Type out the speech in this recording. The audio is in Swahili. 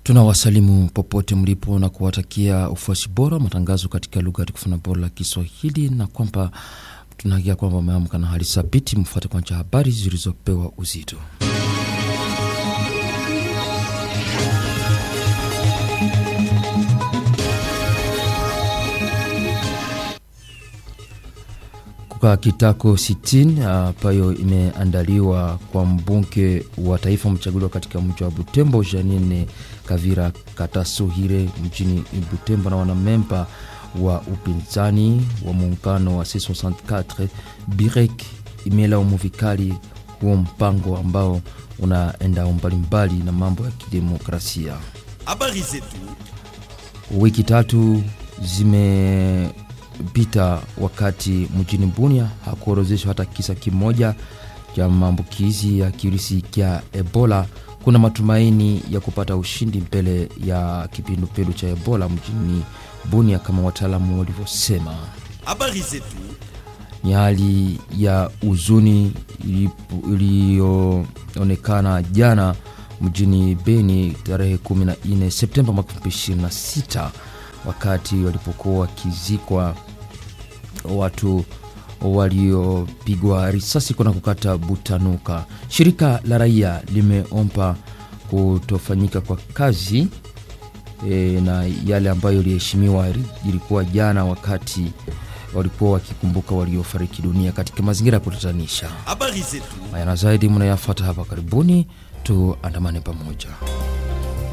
Tunawasalimu popote mlipo na kuwatakia ufuasi bora matangazo katika lugha ya tukufu na bora la Kiswahili, na kwamba tunahakia kwamba umeamka na hali thabiti. Mfuate kwanza habari zilizopewa uzito. Kuka kitako 60 ambayo imeandaliwa kwa mbunge wa taifa mchaguliwa katika mji wa Butembo Janine Kavira Katasuhire mjini Butembo na wanamemba wa upinzani wa muungano wa C64 Birek imelaumu vikali huo mpango ambao unaenda mbalimbali na mambo ya kidemokrasia. Habari zetu Wiki tatu zimepita wakati mjini Bunia hakuorozeshwa hata kisa kimoja cha maambukizi ya kirusi cha Ebola. Kuna matumaini ya kupata ushindi mbele ya kipindupindu cha Ebola mjini Bunia kama wataalamu walivyosema. habari zetu Ni hali ya huzuni iliyoonekana jana mjini Beni tarehe 14 Septemba mwaka 2026 wakati walipokuwa wakizikwa watu waliopigwa risasi kuna kukata Butanuka. Shirika la raia limeomba kutofanyika kwa kazi e, na yale ambayo iliheshimiwa ilikuwa jana wakati walikuwa wakikumbuka waliofariki dunia katika mazingira ya kutatanisha. habari zetu Haya na zaidi mnayafata hapa karibuni, tuandamane pamoja.